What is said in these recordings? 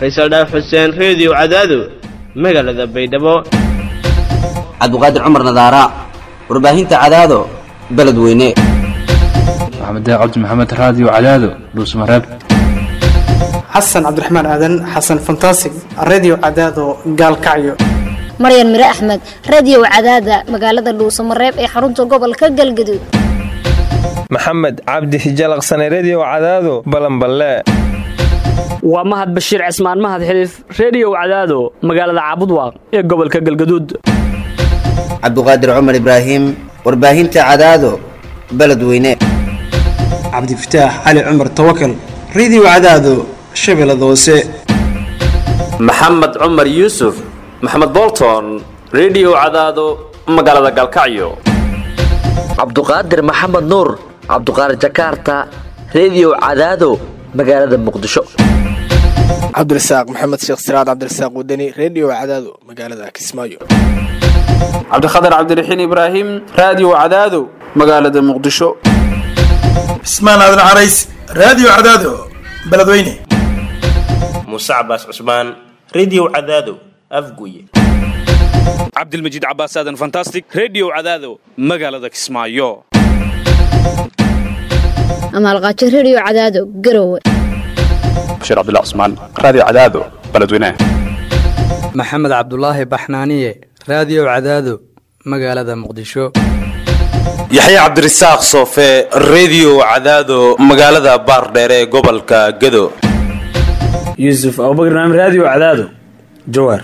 faysal dhaaf xuseen reediyo cadaado magaalada baydhabo cabdiqaadir cumar nadaara warbaahinta cadaado beledweyne maxamed cabdi maxamed raadiyo cadaado dhuusmareeb xasan cabdiraxmaan aadan xasan fantasig redio cadaado gaalkacyo maryan mire axmed radiyow cadaada magaalada dhuusamareeb ee xarunta gobolka galgaduud maxamed cabdi hijalaqsane rediyow cadaado balanballe waa mahad bashiir cismaan mahad xiliif rediyow cadaado magaalada caabudwaaq ee gobolka galgaduud cabdiqaadir cumar ibraahim warbaahinta cadaado beledweyne cabdifataax cali cumar tawakal redio cadaado shabeellada hoose maxamed cumar yuusuf maxamed bolton rediyow cadaado magaalada galkacyo cabduqaadir maxamed nuur cabduqaadir jakarta rediyow cadaado magaalada muqdisho cabdirasaaq maxamed sheekh siraad cabdirasaaq wadani rediyo cadaado magaalada kismaayo cabdikhatar cabdiraxiin ibraahim raadiyo cadaado magaalada muqdisho cismaan aadan carays raadiyo cadaado beledweyne muuse cabaas cusmaan rediyo cadaado afguye cabdilmajiid cabaas aadan fantastic rediyo cadaado magaalada kismaayo amaalqaajo rediyo cadaado garowe bashiir cabdullah cusmaan raadiyo cadaado beledweyne maxamed cabdulaahi baxnaaniye raadiyo cadaado magaalada muqdisho yaxye cabdirasaaq soofe rediyo cadaado magaalada baardheere ee gobolka gado yuusuf abubakar naam raadiyo cadaado jawaar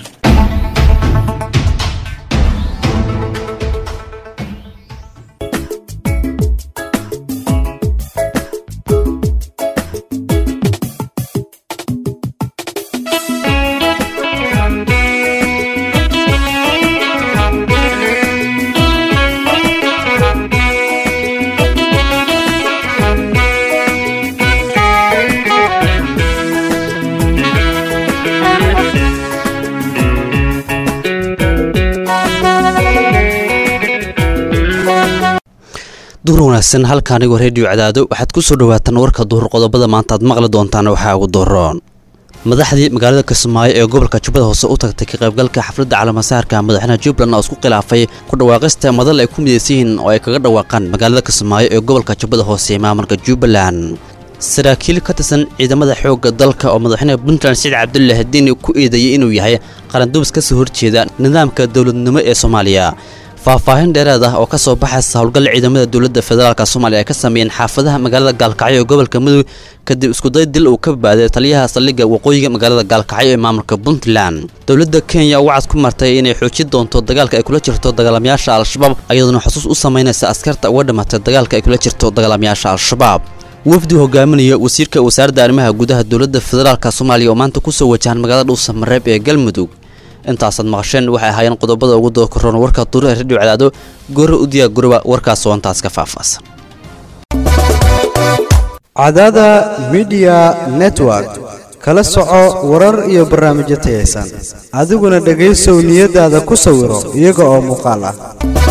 duur wanaagsan halka anigoo reediyo cadaado waxaad ku soo dhawaataan warka duhur qodobada maanta aad maqli doontaan waxaa ugu dooroon madaxdii magaalada kismaayo ee gobolka jubbada hoose u tagtay ka qaybgalka xafladda calaamasaarka madaxweynaha jubbaland oo isku khilaafay ku dhawaaqista madal ay ku midaysan yihiin oo ay kaga dhawaaqaan magaalada kismaayo ee gobolka jubbada hoose ee maamulka jubbaland saraakiil ka tirsan ciidamada xoogga dalka oo madaxweynaha puntland saciid cabdulle hadiini ku eedeeyey inuu yahay qaranduubis ka soo horjeeda nidaamka dowladnimo ee soomaaliya faahfaahin dheeraad ah oo ka soo baxaysa howlgal ciidamada dowladda federaalk soomaaliya ay ka sameeyeen xaafadaha magaalada gaalkacyo ee gobolka mudug kadib iskuday dil uu ka badbaaday taliyaha saldhigga waqooyiga magaalada gaalkacyo ee maamulka puntland dowladda kenya wacad ku martay inay xoojin doonto dagaalka ay kula jirto dagaalamayaasha al-shabaab ayadoona xusuus u samaynaysa askarta uga dhimatay dagaalka ay kula jirto dagaalamayaasha al-shabaab wafdi hogaaminaya wasiirka wasaaradda arrimaha gudaha dowladda federaalk soomaaliya oo maanta kusoo wajahan magaalada dhuusamareeb ee galmudug intaasaad maqasheen waxay ahaayeen qodobada ugu dookaroon warka duuraha rediyo cadaado goore u diyaa guriba warkaas oo intaas ka faahfaahsan cadaada midiya network kala soco warar iyo barnaamijyo tayaysan adiguna dhegaysow niyadaada ku sawiro iyaga oo muuqaal ah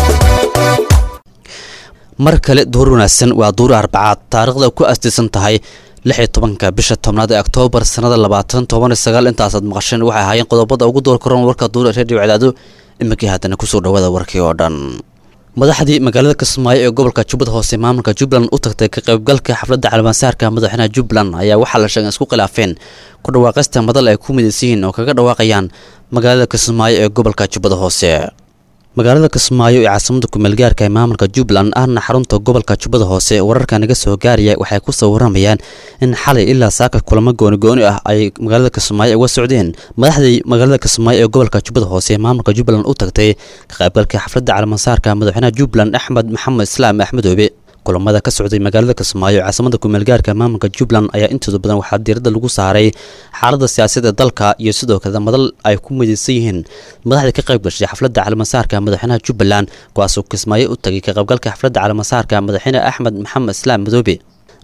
mar kale duur wanaagsan waa duur arbacaad taariikhda ku astiisan tahay lix iyo tobanka bisha tobnaad ee oktoobar sannada labaatan toban iyo sagaal intaasaad maqasheen waxay ahaayeen qodobada ugu door karoon warka duura reediyo cadaado iminkii haddana kusoo dhawaada warkii oo dhan madaxdii magaalada kismaayo ee gobolka jubbada hoose maamulka jubbaland u tagtay ka qaybgalka xafladda calaamasaarka madaxweynaha jubbaland ayaa waxaa la sheegay isku khilaafeen ku dhawaaqista madal ay ku midaysan yihiin oo kaga dhawaaqayaan magaalada kismaayo ee gobolka jubbada hoose magaalada kismaayo ee caasimada kumeelgaarka ee maamulka jubbaland ahna xarunta gobolka jubbada hoose wararka naga soo gaaraya waxay ku soo waramayaan in xalay ilaa saaka kulamo gooni-gooni ah ay magaalada kismaayo uga socdeen madaxdii magaalada kismaayo ee gobolka jubbada hoose ee maamulka jubbaland u tagtay ka qaybgalka xafladda calaamasaarka madaxweynaha jubbaland axmed maxamed islaam axmedoobe kulamada ka socday magaalada kismaayo caasimada kumeelgaarka maamulka jubbaland ayaa intooda badan waxaa diiradda lagu saaray xaaladda siyaasadda dalka iyo sidoo kale madal ay ku midaysan yihiin madaxda ka qayb gashay xafladda calaamasaarka madaxweynaha jubbaland kuwaasoo kismaayo u tagay ka qaybgalka xafladda calaamasaarka madaxweyne axmed maxamed islaam madoobe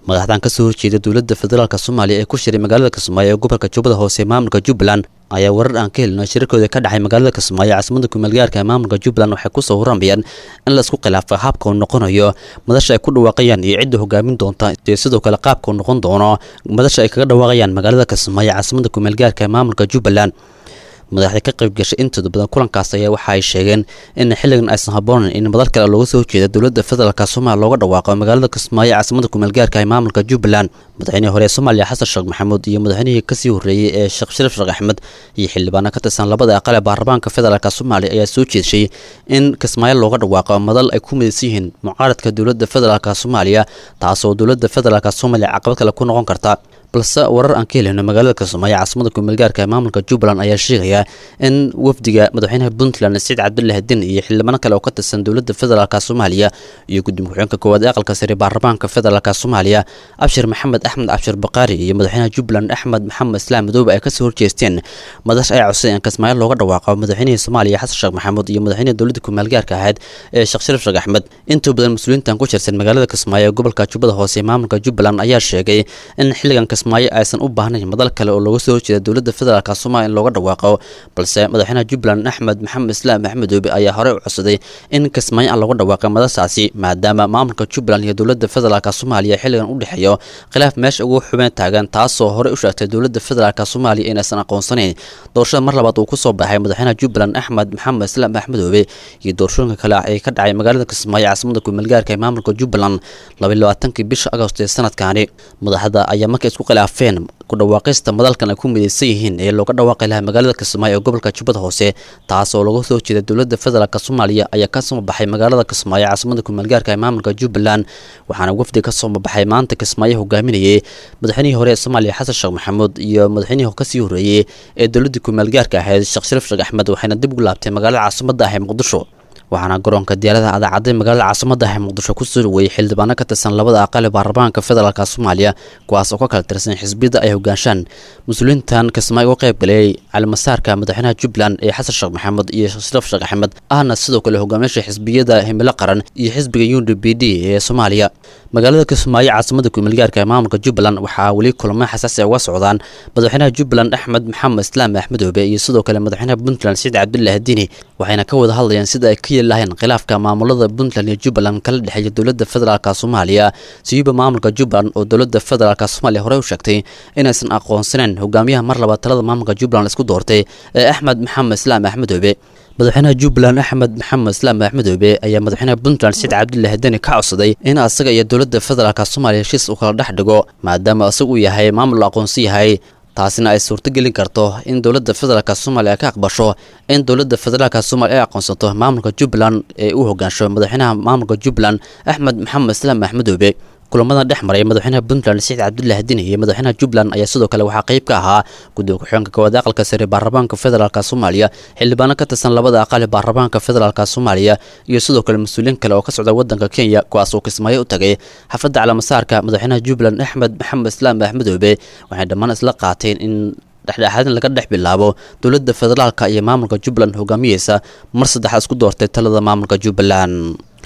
madaxdan ka soo horjeeda dowladda federaalk soomaaliya ee ku shiray magaalada kismaayo ee gobolka jubbada hoose ee maamulka jubbaland ayaa warar aan ka helino shirarkooda ka dhexay magaalada kismaayo caasimada kumeelgaarka ee maamulka jubbaland waxay kusoo horamayaan in laisku khilaafa habka uu noqonayo madasha ay ku dhawaaqayaan iyo cidda hogaamin doonta iyo sidoo kale qaabka uu noqon doono madasha ay kaga dhawaaqayaan magaalada kismaayo caasimada kumeelgaarka ee maamulka jubbaland madaxda ka qayb gashay intooda badan kulankaas ayaa waxa ay sheegeen in xilligan aysan haboonan in madal kale looga soo horjeeda dowladda federaalk soomaaliya looga dhawaaqo magaalada kismaayo caasimada kumeelgaarka ee maamulka jubbaland madaxweynihii hore ee soomaaliya xasan sheekh maxamuud iyo madaxweynihii kasii horreeyey ee sheekh shariif sheekh axmed iyo xildhibaano ka tirsan labada aqal ee baarlamaanka federaalk soomaaliya ayaa soo jeedshay in kismaayo looga dhawaaqo madal ay ku midaysan yihiin mucaaradka dowladda federaalk soomaaliya taasoo dowladda federaalk soomaaliya caqabad kale ku noqon karta balse warar aan ka helino magaalada kismaayo caasimada kumeelgaarka ee maamulka jubbaland ayaa sheegaya in wafdiga madaxweynaha puntland saciid cabdullahi din iyo xildhibaano kale oo ka tirsan dowladda federaalk soomaaliya iyo gudoomiye ku-xigeenka koowaad ee aqalka sare baarlamaanka federaalk soomaaliya abshir maxamed axmed cabshir baqaari iyo madaxweynaha jubbaland axmed maxamed islaam madoobe ay kasoo horjeesteen madash ay codsadeen in kismaayo looga dhawaaqo madaxweynihii soomaaliya xasan sheekh maxamuud iyo madaxweynaha dowladda kumeelgaarka ahayd ee sheekh shariif sheekh axmed intuu badan mas-uuliyiintan ku jirsan magaalada kismaayo ee gobolka jubbada hoose ee maamulka jubbaland ayaa sheegay in xilligan kismaayo aysan u baahnayn madal kale oo looga soo horjeeda dowladda federaalk soomaaliya in looga dhawaaqo balse madaxweynaha jubbaland axmed maxamed islaam axmedoobe ayaa horey u codsaday in kismaayo aan looga dhawaaqay madashaasi maadaama maamulka jubbaland iyo dowladda federaalk soomaaliya xilligan u dhexeeyo khilaaf meesha ugu xubeen taagan taasoo horey u sheegtay dowladda federaalk soomaaliya inaysan aqoonsanayn doorashada mar labaad uu kusoo baxay madaxweynaha jubbaland axmed maxamed islaam axmedoobe iyo doorashooyinka kale ee ka dhacay magaalada kismaayo caasimada kumeelgaarka ee maamulka jubbaland labaylabaatanki bisha agost ee sanadkaani madaxda ayaa markay isku khilaafeen ku dhawaaqista madalkan ay ku midaysan yihiin ee looga dhawaaqi lahaa magaalada kismaayo ee gobolka jubbada hoose taas oo laga soo jeeda dowladda federaalk soomaaliya ayaa ka soo baxay magaalada kismaayo caasimada kumeelgaarka ee maamulka jubbaland waxaana wafdi ka soo baxay maanta kismaayo hogaaminayay madaxweynihii hore ee soomaaliya xasan sheekh maxamuud iyo madaxweynihii kasii horreeyey ee dowladda kumeelgaarka ahayd sheekh shariif sheekh axmed waxayna dib ugu laabtay magaalada caasimada ah ee muqdisho waxaana garoonka diyaaradaha adaacadday magaalada caasimada ah ee muqdisho kusoo dhaweeyey xildhibaano ka tirsan labada aqal ee baarlamaanka federaalk soomaaliya kuwaas oo ka kala tirsan xisbiyada ay hogaanshaan mas-uuliyiintan kismaayo uga qayb galayay calimasaarka madaxweynaha jubbaland ee xasan sheekh maxamed iyo sheekh shariif sheekh axmed ahna sidoo kale hogaamiyaasha xisbiyada himilo qaran iyo xisbiga u d b d ee soomaaliya magaalada kismaayo caasimada kumeelgaarka ee maamulka jubbaland waxaa weli kulamo xasaasi uga socdaan madaxweynaha jubbaland axmed maxamed islaam axmedoobe iyo sidoo kale madaxweynaha puntland saciid cabdullahi diini waxayna ka wada hadlayaan sida ay ka yeeli lahayn khilaafka maamulada puntland iyo jubbaland kala dhexeeya dowladda federaalk soomaaliya siyuuba maamulka jubbaland oo dowladda federaalk soomaaliya horey u sheegtay inaysan aqoonsaneyn hogaamiyaha mar labaad talada maamulka jubbaland isku doortay ee axmed maxamed islaam axmedoobe madaxweynaha jubbaland axmed maxamed islaam axmedoobe ayaa madaxweynaha puntland saciid cabdullahi deni ka codsaday in asaga iyo dowladda federaalk soomaaliya heshiis uu kala dhex dhigo maadaama isaga uu yahay maamul la aqoonsi yahay taasina ay suurtogelin karto in dowladda federaalk soomaaliya ka aqbasho in dowladda federaalk soomaaliya ay aqoonsato maamulka jubbaland ee uu hogaansho madaxweynaha maamulka jubbaland axmed maxamed islaam axmedoobe kulamada dhex maray madaxweynaha puntland saciid cabdullahi dini iyo madaxweynaha jubbaland ayaa sidoo kale waxaa qayb ka ahaa gudoomiye ku-xigeenka koowaad aqalka sare baarlamaanka federaalk soomaaliya xildhibaano ka tirsan labada aqal ee baarlamaanka federaalk soomaaliya iyo sidoo kale mas-uuliyiin kale oo ka socda wadanka kenya kuwaas oo kismaayo u tagay xafladda calamasaarka madaxweynaha jubbaland axmed maxamed islaam axmedoobe waxay dhammaan isla qaateen in dhexdhexaadin laga dhex bilaabo dowladda federaalka iyo maamulka jubbaland hogaamiyeysa mar saddexaad isku doortay talada maamulka jubbaland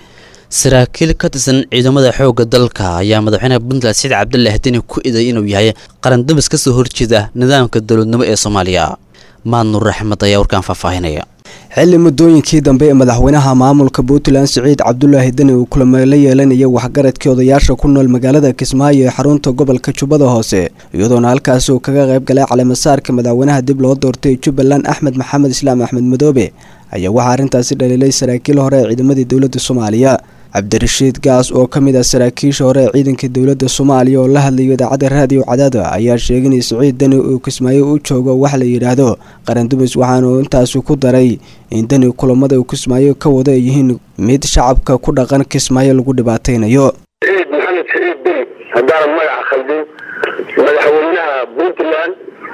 saraakiil ka tirsan ciidamada xoogga dalka ayaa madaxweynaha puntland saciid cabdullahi deni ku iday inuu yahay qarandamis ka soo horjeeda nidaamka dowladnimo ee soomaaliya maad nuur axmed ayaa warkaan faahfaahinaya xilli muddooyinkii dambe ee madaxweynaha maamulka puntland siciid cabdulaahi deni uu kulamo la yeelanaya waxgaradkii odayaasha ku nool magaalada kismaayo ee xarunta gobolka jubbada hoose iyadoona halkaasi uu kaga qayb galay caleemasaarka madaxweynaha dib loo doortay jubbaland axmed maxamed islaam axmed madoobe ayaa waxaa arrintaasi dhaliilay saraakiil hore ee ciidamadii dowladda soomaaliya cabdirashiid gaas oo ka mid ah saraakiisha hore ee ciidanka dowladda soomaaliya oo la hadlayo idaacadda raadiyo cadaada ayaa sheegay in siciid deni uu kismaayo u joogo wax la yidhaahdo qarandumis waxaanu intaasi ku daray in deni kulamada uu kismaayo ka wada ay yihiin mid shacabka ku dhaqan kismaayo lagu dhibaataynayo ciid maxamed siciid deni haddaanan magaca khaldin madaxweynaha puntland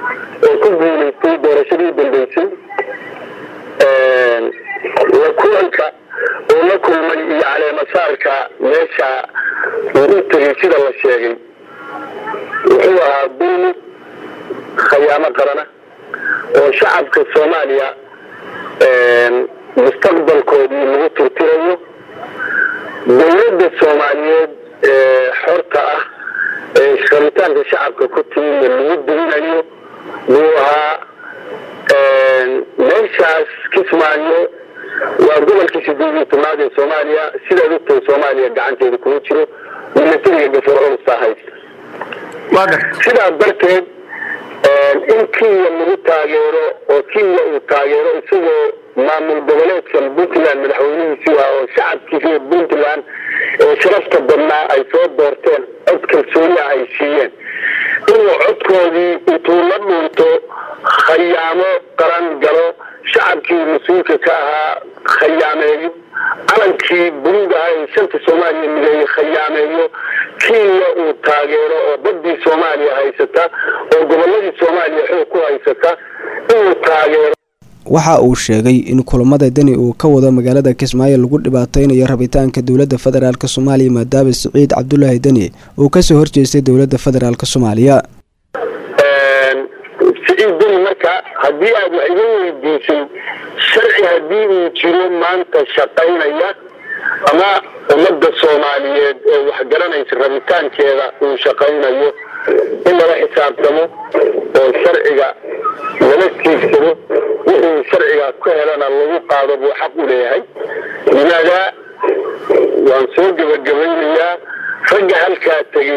oo ku guuleystay doorashadii dambeysay la kulanka oo la kulmay iyo caleemasaarka meesha lagu tegay sida la sheegay wuxuu ahaa dulmi khayaamo qarana oo shacabka soomaaliya mustaqbalkoodii lagu turtirayo dowladda soomaaliyeed ee xorta ah rabitaanka shacabka ku timidna lagu dulinayo buu ahaa meeshaas kismaayo waa gobolkii sideed iyo tobnaad ee soomaaliya sidaad ogtahay soomaaliya gacanteeda kuma jiro milatariga gafur culusta haysta sidaas darteed in kenya lagu taageero oo kenya uu taageero isagoo maamul goboleedkan puntland madaxweynihiisii ah oo shacabkiisa ee puntland ee sharafta badnaa ay soo doorteen cod kalsooniah ay siiyeen inuu codkoodii intuu la dhuunto khayaamo qaran galo shacabkii mas-uulka ka ahaa khayaameeyo calankii buluuga ah ee shanta soomaaliya mideeye khayaameeyo kenya uu taageero oo badii soomaaliya haysata oo goboladii soomaaliya xoog ku haysata inuu taageero waxa uu sheegay in kulamada deni uu ka wado magaalada kismaayo lagu dhibaateynayo rabitaanka dowladda federaalk soomaaliya maadaama siciid cabdulaahi deni uu kasoo horjeestay dowladda federaalk soomaaliya siciid deni marka haddii aad wax iga weydiisay sharci haddii uu jiro maanta shaqaynaya ama ummadda soomaaliyeed ee waxgaranaysa rabitaankeeda uu shaqaynayo in lala xisaabtamo oo sharciga lala tiigsado wixii sharciga ka helana lagu qaado buu xaq u leeyahay limaadaa waan soo gebagabaynayaa ragga halkaa tegey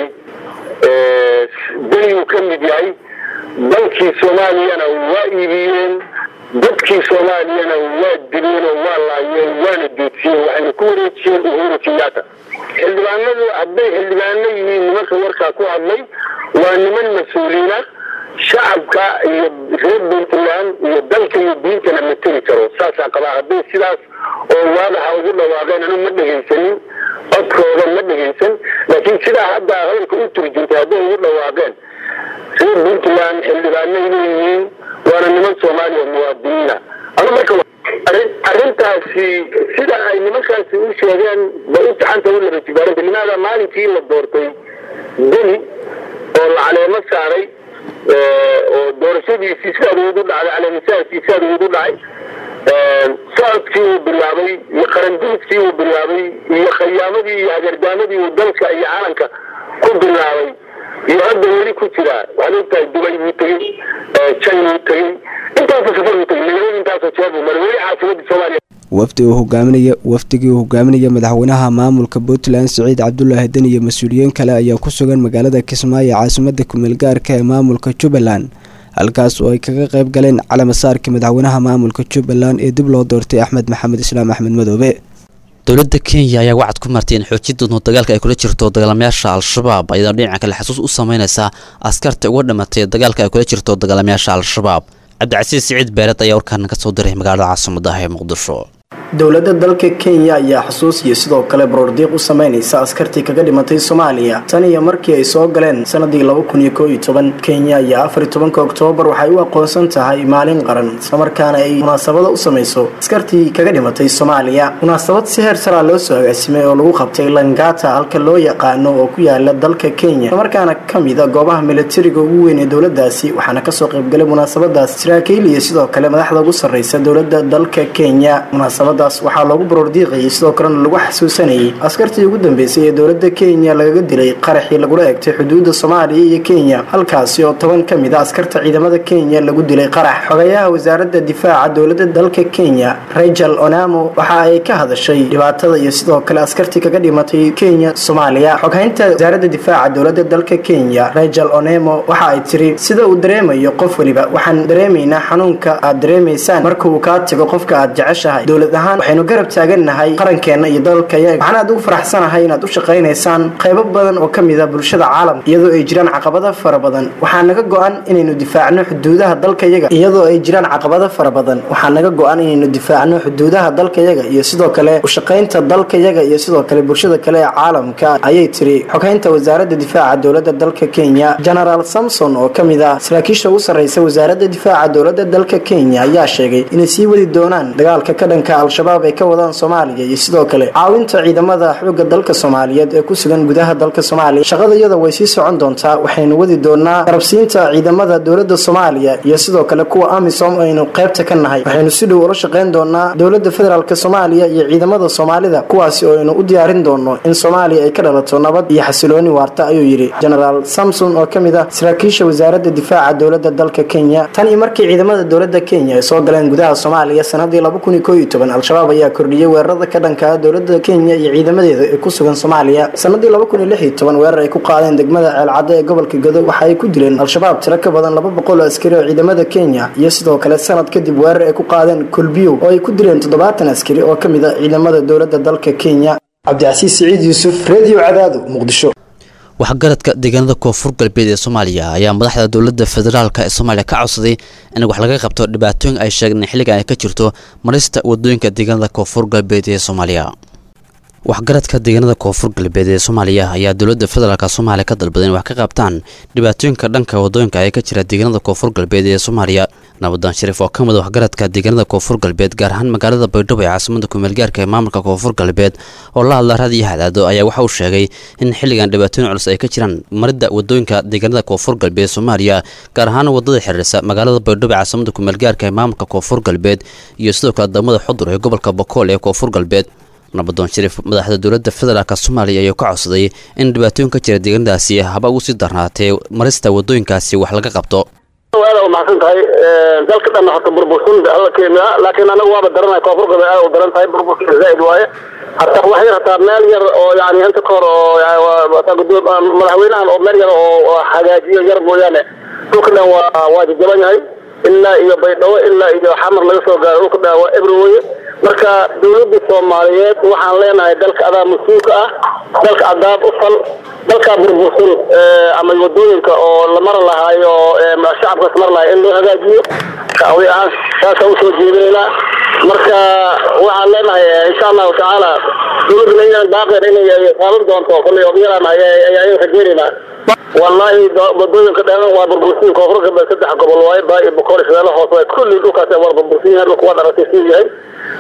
deni uu ka mid yahay dalkii soomaaliyana waa iibiyeen dadkii soomaaliyana waa dileen oo waa laayeen waana doodsiiyeen waxayna ku wareejiyeen uhuru kenyatta xildhibaanadu hadday xildhibaano yihiin nimanka warkaa ku hadlay waa niman mas-uuliina shacabka iyo reer puntland iyo dalka iyo diintana ma tegi karo saasaa qabaa hadday sidaas oo waadaxa ugu dhawaaqeen anu ma dhegaysanin codkooda ma dhegaysan laakiin sidaa hadda hadalka u turjuntay hadday ugu dhawaaqeen reer puntland xildhibaano leeyihiin waana niman soomaaliya muwaadiniina anu marka arrintaasi sida ay nimankaasi u sheegeen ba u taxanta u labajibaaranta limaada maalinkii la doortay deni oo la caleemo saaray oo doorashadiisii sidaad ugu dhacday caleemisaarkii sidaad ugu dhacay socodkii uu bilaabay iyo qaranduliskii uu bilaabay iyo khayaamadii iyo hagargaamadii uu dalka iyo calanka ku bilaabay iyo hadda weli ku jiraa waxaad ogtahay dubay buu tegey china buu tegey intaasoo safar buu tegey magaalada intaasoo jeer buu maray weli caasimadii soomaaliya wafdi uu hogaaminaya wafdigii uu hogaaminaya madaxweynaha maamulka puntland siciid cabdulaahi deni iyo mas-uuliyiin kale ayaa ku sugan magaalada kismaayo caasimada kumeel gaarka ee maamulka jubbaland halkaas oo ay kaga qayb galeen calamasaarkii madaxweynaha maamulka jubbaland ee dib loo doortay axmed maxamed islaam axmed madoobe dowladda kenya ayaa wacad ku martay in xoojinta dagaalka ay kula jirto dagaalamayaasha al-shabaab ayadoo dhinaca kale xasuus u sameyneysa askarta uga dhimatay dagaalka ay kula jirto dagaalamayaasha al-shabaab cabdicasiis siciid beered ayaa warkaan ka soo diray magaalada caasimadda ah ee muqdisho dowladda dalka kenya ayaa xusuus iyo sidoo kale baroordiiq u sameynaysa askartii kaga dhimatay soomaaliya tan iyo markii ay soo galeen sanadii laba kun iyo koo iyo toban kenya ayaa afar iyo tobanka oktoobar waxay u aqoonsan tahay maalin qaran islamarkaana ay munaasabada u samayso askartii kaga dhimatay soomaaliya munaasabad si heer saraa loo soo agaasimay oo lagu qabtay langata halka loo yaqaano oo ku yaala dalka kenya islamarkaana kamida goobaha milatariga ugu weyn ee dowladaasi waxaana kasoo qaybgalay munaasabadaas saraakiil iyo sidoo kale madaxda ugu sarreysa dowlada dalka kenya munaasabadaas waxaa loogu baroordiiqayay sidoo kalena lagu xasuusanayay askartii ugu dambeysay ee dowlada kenya lagaga dilay qaraxii lagula egtay xuduuda soomaaliya iyo kenya halkaasi oo toban ka mid a askarta ciidamada kenya lagu dilay qarax xogayaha wasaarada difaaca dowlada dalka kenya rachel onamo waxa ay ka hadashay dhibaatada iyo sidoo kale askartii kaga dhimatay kenya soomaaliya xoghaynta wasaarada difaaca dowlada dalka kenya rachel onemo waxa ay tiri sida uu dareemayo qof weliba waxaan dareemaynaa xanuunka aad dareemaysaan marka uu kaa tago qofka aad jeceshahay dowlad ahaan waxaynu garab taagannahay qarankeena iyo dalkayaga waxaan aad ugu faraxsanahay inaad u shaqaynaysaan qaybo badan oo ka mid a bulshada caalamka iyadoo ay jiraan caqabado fara badan waxaa naga go-an inaynu difaacno xuduudaha dalkayaga iyadoo ay jiraan caqabado fara badan waxaa naga go-an inaynu difaacno xuduudaha dalkayaga iyo sidoo kale ushaqaynta dalkayaga iyo sidoo kale bulshada kale ee caalamka ayay tiri xoghaynta wasaarada difaaca dowlada dalka kenya genaraal samson oo ka mid ah saraakiisha ugu sarreysa wasaarada difaaca dowlada dalka kenya ayaa sheegay inay sii wadi doonaan dagaalka ka dhanka al al-shabaab ay ka wadaan soomaaliya iyo sidoo kale caawinta ciidamada xoogga dalka soomaaliyeed ee ku sugan gudaha dalka soomaaliya shaqadayada way sii socon doontaa waxaynu wadi doonaa garabsiinta ciidamada dowladda soomaaliya iyo sidoo kale kuwa amisom aynu qaybta ka nahay waxaynu si dhow ula shaqayn doonaa dowladda federaalk soomaaliya iyo ciidamada soomaalida kuwaasi oo aynu u diyaarin doono in soomaaliya ay ka dhalato nabad iyo xasilooni waarta ayuu yidhi genaraal samson oo ka mid ah saraakiisha wasaaradda difaaca dowladda dalka kenya tan iyo markii ciidamada dowladda kenya ay soo galeen gudaha soomaaliya sanadii al-shabaab ayaa kordhiyey weerarada ka dhankaa dowladda kenya iyo ciidamadeeda ee ku sugan soomaaliya sanadii weerar ay ku qaadeen degmada ceelcadde ee gobolka godo waxa ay ku dileen al-shabaab tiro ka badan laba boqol oo askari oo ciidamada kenya iyo sidoo kale sanad kadib weerar ay ku qaadeen kulbiyow oo ay ku dileen toddobaatan askari oo ka mid a ciidamada dowladda dalka kenya cabdicasiis siciid yuusuf redio cadaado muqdisho waxgaradka deegaanada koonfur galbeed ee soomaaliya ayaa madaxda dowladda federaalk ee soomaaliya ka codsaday in wax laga qabto dhibaatooyin ay sheegeen xilligan ay ka jirto marista wadooyinka deegaanada koonfur galbeed ee soomaaliya waxgaradka deegaanada koonfur galbeed ee soomaaliya ayaa dowladda federaalk soomaaliya ka dalbaday in wax ka qabtaan dhibaatooyinka dhanka wadooyinka ee ka jira deegaanada koonfur galbeed ee soomaaliya nabadaan shariif oo ka mid waxgaradka deegaanada koonfur galbeed gaar ahaan magaalada baydhabo ee caasimada kumeelgaarka ee maamulka koonfur galbeed oo la hadla raadiyo hadaado ayaa waxa uu sheegay in xilligan dhibaatooyin culus ay ka jiraan maridda wadooyinka deegaanada koonfur galbeed soomaaliya gaar ahaan wadada xiriirsa magaalada baydhabo ee caasimada kumeelgaarka ee maamulka koonfur galbeed iyo sidoo kale degmada xudur ee gobolka bokool ee koonfur galbeed nabadoon shariif madaxda dowladda federaalk soomaaliya ayaa ka codsaday in dhibaatooyin ka jira deegaanadaasi haba ugu sii darnaatee marista wadooyinkaasi wax laga qabto aad u mahadsan tahay dalka dhan horta burbursun alla keena laakiin anagu waaba daranay koonfur galbeed aad u daran tahay burburka zaaid waaye hataa wax yar hataa meel yar oo yani inta ka hor oo madaxweynahan oo meel yar oo hagaajiyo yar mooyaane dhulka dhan waa waa jajaban yahay ilaa iyo baydhabo ilaa iyo xamar laga soo gaaro dhulka dhan waa ebri weye marka dowladda soomaaliyeed waxaan leenahay dalka adaa mas-uulka ah dalka adaab u fal dalkaa burbursan ama wadooyinka oo la mara lahaayo shacabkaas mara lahay in loo hagaajiyo shacbi ahaan saasaan usoo jeedinaynaa marka waxaan leenahay insha allahu tacaala dowladda inaan baaqeen inay qaadan doonto kolley odayalaan ayaan rajeynaynaa wallaahi wadooyinka dhan waa burbursiin koonfur galbeed saddex gobol waaye baa iyo bokool shabeelle hoose waaye kulli dhulkaas waa burbursin yahay dhulka waad aragtay siduu yahay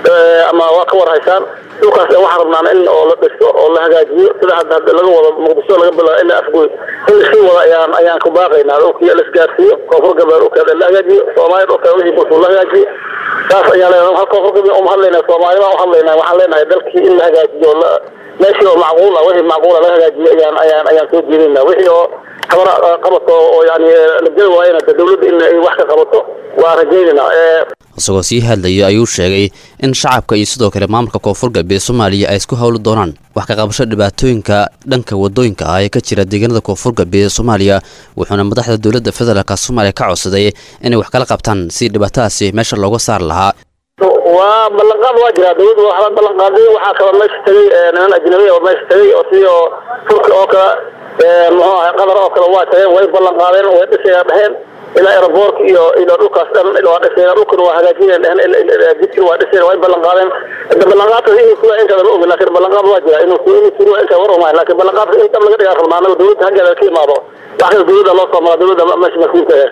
ama waa ka war haysaan dhulkaas waxaan rabnaa in oo la dhisto oo la hagaajiyo sida hadda hadda laga wado muqdisho laga bilaabo ilaa afgoy in lasii wada ayaan ayaan ku baaqaynaa dhulkii la isgaarsiiyo koonfur galbeed dhulkeeda la hagaajiyo soomaaliya dhulkeeda wixii bulshada la hagaajiyo saas ayaan leenahay hal koonfur galbeed uma hadlaynaa soomaali baan u hadlaynaa waxaan leenahay dalkii in la hagaajiyo la meeshii oo macquul ah wixii macquul ah la hagaajiyo ayaan ayaan ayaan soo jeedinaa wixii oo qabar qabato oo yani la jeli waayana dowladda in ay wax ka qabato waa rajaynaynaa isagoo sii hadlaya ayuu sheegay in shacabka iyo sidoo kale maamulka koonfur galbeed soomaaliya ay isku howli doonaan wax ka qabasho dhibaatooyinka dhanka wadooyinka ah ee ka jira deegaanada koonfur galbeed ee soomaaliya wuxuuna madaxda dowladda federaalk soomaaliya ka codsaday inay wax kala qabtaan si dhibaatadaasi meesha looga saari lahaa waa ballanqaad waa jiraa dowladda waxba ballanqaaday waxaa kaloo meesha tegay niman ajnabi oo meesha tegay oo sidii oo turki oo kale muxuu ahay qatar oo kale waa tageen way ballanqaadeen way dhisaya dheheen ilaa aeroboortka iyo iyo dhulkaas dhan waa dhiseen dhulkana waa hagaajineen dheheen jidkina waa dhiseen way ballanqaadeen hadda ballanqaadkaas inuu sugaa inkaada ma ogin laakiin ballanqaad waa jira inuu inuu sugaa inkaa war umahay laakiin ballanqaadka in dab laga dhigaa rabnaa anaga dowladda haggeeda ka imaado wax kale dowladda loo soo mara dowladda meesha mas-uulka ah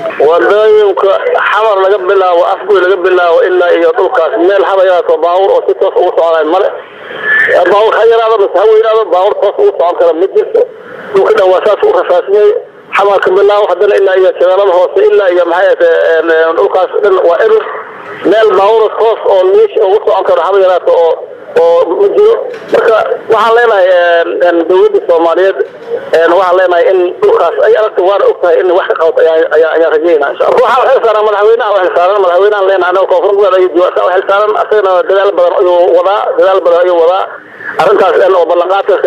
wadooyinka xamar laga bilaabo afgoy laga bilaabo ilaa iyo dhulkaas meel haba yaraato baawur oo si toos ugu socdaan male baawur ha yaraado mise ha weynaado baawur toos ugu socon kara ma jirto dhulka dhan waa saas u rafaasiyey xamarka bilaabo haddana ilaa iyo shabeellada hoose ilaa iyo maxay ahate dhulkaas dhan waa erir meel baawur toos oo liish ugu socon karo haba yaraato oo oo ma jiro marka waxaan leenahay dowladda soomaaliyeed waxaan leenahay in dhulkaas ay aragta waana og tahay in wax ka qabato ayaan rajeynaa insha allah waxaa xil saaran madaxweynaha u xilsaaran madaxweynahan leenahay anaga koonfur galbeed ayuu joogaa u xilsaaran asagana dadaal badan ayuu wadaa dadaal badan ayuu wadaa arrintaas dhan oo ballanqaadkaas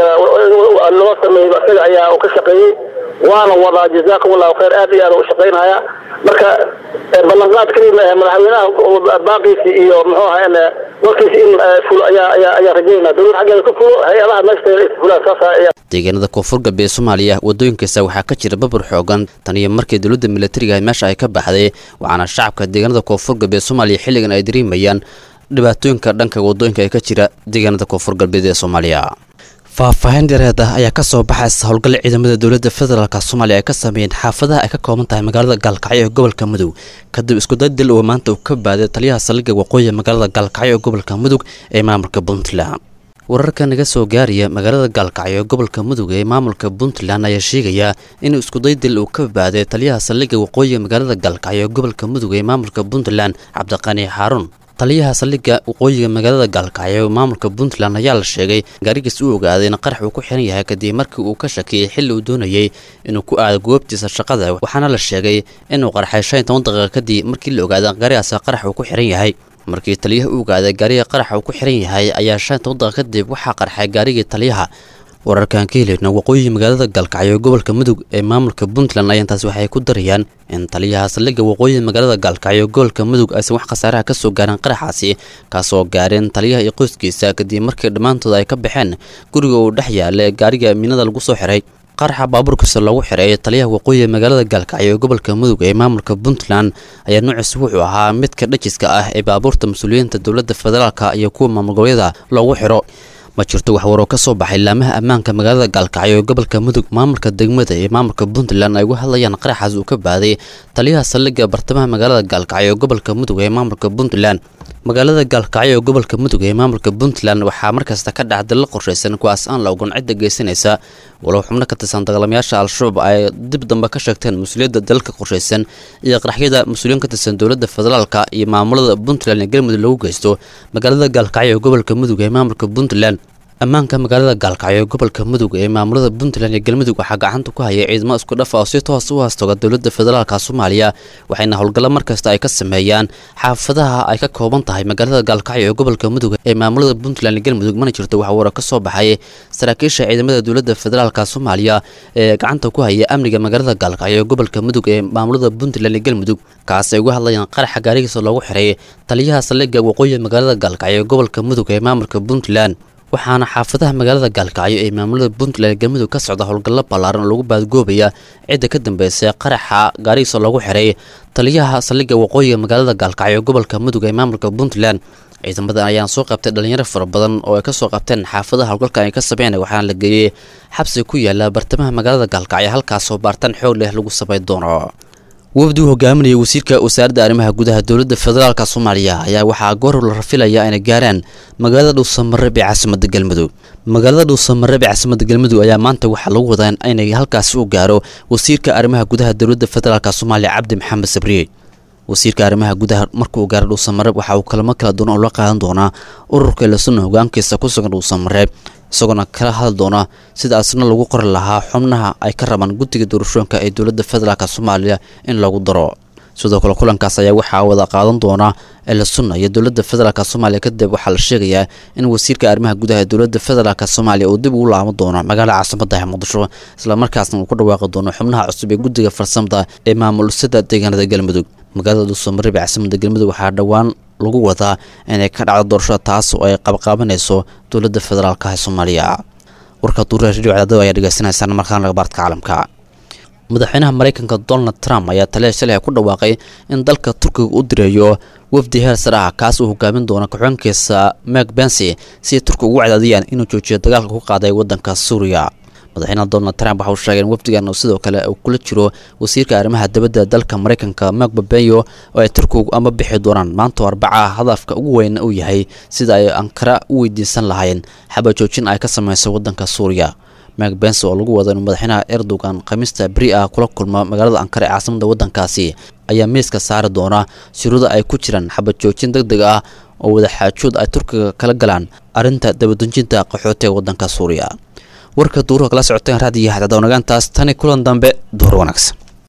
loo sameeyey isaga ayaa uu ka shaqeeyey waana wadaa jazaakum allahu khayr aad iyo aad u shaqaynaya marka ballanqaad keliya maahe madaxweynaha baaqiisi iyo muxuu ahaa warkiisi in fulo ayaa ayaa ayaa rajeynaa dowlad xaggeeda ku fulo hay-adaha meesha tagan is fulaan saas ayaa deegaanada koonfur galbeed soomaaliya wadooyinkaasa waxaa ka jira babur xoogan tan iyo markii dowladda militariga meesha ay ka baxday waxaana shacabka deegaanada koonfur galbeed soomaaliya xilligan ay dareemayaan dhibaatooyinka dhanka wadooyinka ee ka jira deegaanada koonfur galbeed ee soomaaliya faahfaahin dheereed ah ayaa ka soo baxaysa howlgalla ciidamada dowladda federaalk soomaaliya ay ka sameeyeen xaafadaha ay ka kooban tahay magaalada gaalkacyo ee gobolka mudug kadib iskudadil uu maanta uu ka baaday taliyaha saldhigga waqooyi magaalada gaalkacyo ee gobolka mudug ee maamulka puntland wararka naga soo gaaraya magaalada gaalkacyo ee gobolka mudug ee maamulka puntland ayaa sheegaya in iskudaydil uu ka baaday taliyaha saldhigga waqooyiga magaalada gaalkacyo ee gobolka mudug ee maamulka puntland cabdiqani xaaruun taliyaha saldhigga waqooyiga magaalada gaalkacyo ee maamulka puntland ayaa la sheegay gaarigiis uu ogaaday in qarax uu ku xiran yahay kadib markii uu ka shakiyey xilli uu doonayey inuu ku aado goobtiisa shaqada waxaana la sheegay inuu qarxay shan iyo toban daqiiqa kadib markii la ogaaday gaarigaas qarax uu ku xiran yahay markii taliyaha u ogaaday gaariga qaraxa uu ku xiran yahay ayaa shan iyo toban daqiiqa kadib waxaa qarxay gaarigii taliyaha wararkaan ka helayna waqooyiga magaalada gaalkacyo ee gobolka mudug ee maamulka puntland ayaa intaas waxay ku darayaan in taliyaha saldhigga waqooyiga magaalada gaalkacyo ee gobolka mudug aysan wax khasaaraha ka soo gaarin qaraxaasi kaasoo gaareen taliyaha iyo qoyskiisa kadib markii dhammaantood ay ka baxeen guriga uu dhex yaala ee gaariga miinada lagu soo xiray qaraxa baabuurkiisa loogu xiray taliyaha waqooyiga magaalada gaalkacyo ee gobolka mudug ee maamulka puntland ayaa nuuciis wuxuu ahaa midka dhajiska ah ee baabuurta mas-uuliyiinta dowladda federaalka iyo kuwa maamul goboleeda loogu xiro ma jirto wax waroo ka soo baxay laamaha ammaanka magaalada gaalkacyo ee gobolka mudug maamulka degmada iyo maamulka puntland ay uga hadlayaan qaraxaas uu ka baaday taliyaha saldhigga bartamaha magaalada gaalkacyo ee gobolka mudug ee maamulka puntland magaalada gaalkacyo ee gobolka mudug ee maamulka puntland waxaa markasta ka dhac dalla qorshaysan kuwaas aan la ogon cidda geysanaysa walow xubno ka tirsan dagaalamayaasha al-shabaab ay dib dambe ka sheegteen mas-uuliyadda dalalka qorshaysan iyo qaraxyada mas-uuliyiin ka tirsan dowladda federaalka iyo maamulada puntland ee galmudug lagu geysto magaalada gaalkacyo ee gobolka mudug ee maamulka puntland ammaanka magaalada gaalkacyo ee gobolka mudug ee maamulada puntland iyo galmudug waxaa gacanta ku haya ciidamo isku dhafa oo si toos u haastoga dowladda federaalka soomaaliya waxayna howlgallo markasta ay ka sameeyaan xaafadaha ay ka kooban tahay magaalada gaalkacyo ee gobolka mudug ee maamulada puntland iyo galmudug mana jirto wax wara ka soo baxay saraakiisha ciidamada dowladda federaalka soomaaliya ee gacanta ku haya amniga magaalada gaalkacyo ee gobolka mudug ee maamulada puntland iyo galmudug kaas ay uga hadlayaan qaraxa gaarigiisa loogu xiray taliyaha saldhigga waqooyiga magaalada gaalkacyo ee gobolka mudug ee maamulka puntland waxaana xaafadaha magaalada gaalkacyo ee maamulada puntland galmudug ka socda howlgallo ballaaran oo lagu baadgoobaya cidda ka dambeysay qaraxa gaarigiisa loogu xiray taliyaha saldhigga waqooyiga magaalada gaalkacyo ee gobolka mudug ee maamulka puntland ciidamadan ayaan soo qabtay dhalinyaro fara badan oo ay ka soo qabteen xaafadaha howlgalka ay ka sameyn waxaana la geeyey xabsi ku yaala bartamaha magaalada gaalkacyo halkaasoo baartaan xoog leh lagu samayn doono wafdi uu hogaaminaya wasiirka wasaaradda arrimaha gudaha dowladda federaalka soomaaliya ayaa waxaa goor la rafilaya inay gaaraan magaalada dhuusamareeb ee caasimada galmudug magaalada dhuusamareeb ee caasimada galmudug ayaa maanta waxaa lagu wadaa inay halkaasi u gaaro wasiirka arrimaha gudaha dowladda federaalk soomaaliya cabdi maxamed sabriye wasiirka arrimaha gudaha markuu gaaro dhuusamareeb waxa uu kalamo kala duwan oo la qaadan doonaa ururka lasuna hogaankiisa ku sugan dhuusamareeb isagoona kala hadli doona sida asna lagu qori lahaa xubnaha ay ka rabaan guddiga doorashooyinka ee dowladda federaalk soomaaliya in lagu daro sidoo kale kulankaas ayaa waxaa wada qaadan doona eelasunna iyo dowladda federaalk soomaaliya kadib waxaa la sheegayaa in wasiirka arrimaha gudaha ee dowladda federaalk soomaaliya uu dib ugu laaban doono magaalada caasimada ee muqdisho islamarkaasna uu ku dhawaaqi doono xubnaha cusub ee guddiga farsamada ee maamulisada deegaanada galmudug magaalada dhuusamareeb ee caasimada galmudug waxaa dhowaan lagu wadaa inay ka dhacdo doorashada taas oo ay qabqaabanayso dowladda federaalk ee soomaaliya warka duuraha radio cadaadada ayaa dhegeysanaysaan markaan labaartka caalamka madaxweynaha maraykanka donald trump ayaa taliya shalay ku dhawaaqay in dalka turkiga u direeyo wafdi heer sare ah kaas uu hogaamin doono ku-xigeenkiisa mek bensi si ay turkiga ugu cadaadiyaan inuu joojiyo dagaalka ku qaaday waddanka suuriya madaxweynaha donald trump waxa uu sheegay in wafdigan uu sidoo kale uu kula jiro wasiirka arrimaha dibadda dalka maraykanka mek pompeo oo ay turkigu ama bixi doonaan maanta arbaca hadafka ugu weyn uu yahay sida ay ankara u weydiisan lahayn xabajoojin ay ka samayso waddanka suuriya mek bense oo lagu wado inuu madaxweynaha erdogan khamiista beri ah kula kulmo magaalada ankara ee caasimada waddankaasi ayaa miiska saari doona shuruudo ay ku jiraan xabajoojin deg deg ah oo wadaxaajood ay turkiga kala galaan arrinta dabadejinta qaxootiga waddanka suuriya warka duuruha kala socoteen raadiyo xadadawnagaantaas tani kulan dambe duhur wanaagsan